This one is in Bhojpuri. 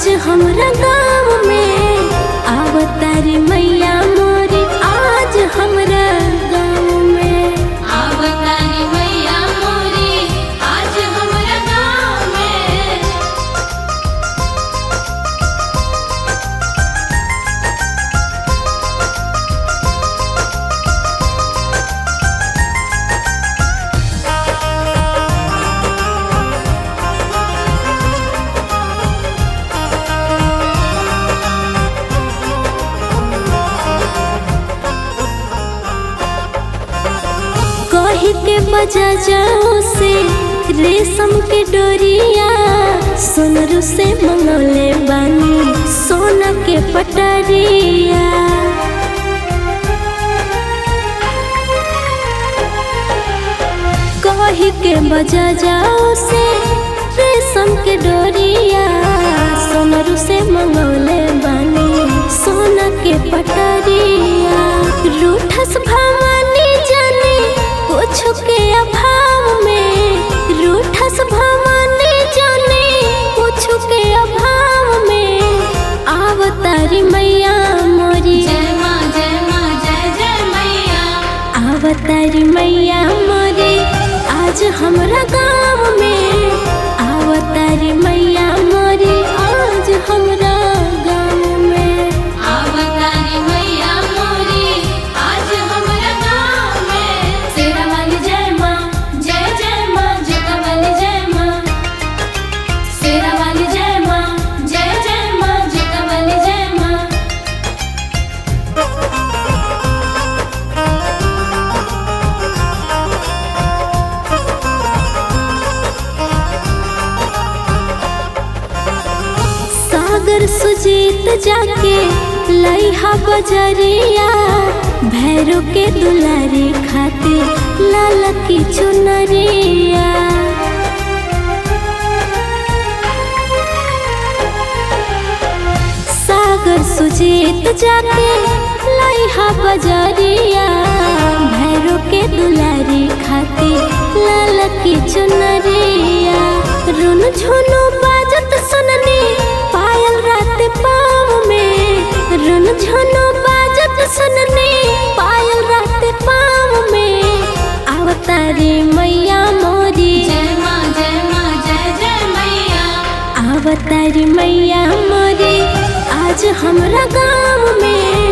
आज हमरा गाँव में आवतारी मैया मोरी आज हमरा गाँव में आवतारी मैया मोरी आज हमरा गाँव में कही के बजा जाओ से रेशम के डोरिया सोनरू से मंगौले बानी सोना के पटरिया कही के बजा जाओ से रेशम के डोरिया सोनरू से मंगौले बानी सोना के पटरिया रूठस भवानी जाने कुछ के अभाव में रूठस भवानी जाने कुछ के अभाव में आवतारी मैया मोरी जय माँ जय माँ जय जय मैया आवतारी मैया मोरे आज हमरा गाँव में आवतारी मैया मोरे आज हमरा गाँव में आवतारी मैया मोरी आज हमरा गाँव में शेरा वाली जय माँ जय जय माँ जगा वाली जय माँ शेरा वाली जय माँ जय जय माँ जगा वाली जय माँ सागर सुजीत जाके लइहा बजरिया भैरो के दुलारी खाते लाल की चुनरिया सागर सुजीत जाके लइहा बजरिया भैरो के दुलारी खाते लाल की चुनरिया रुन झुनु बाजत सुननी पायल रात पाँव में रुन झुनु बाजत सुननी पायल रात पाँव में अवतारी मैया मोरी जय माँ जय माँ जय जय मैया अवतारी मैया मोरी आज हमरा गाँव में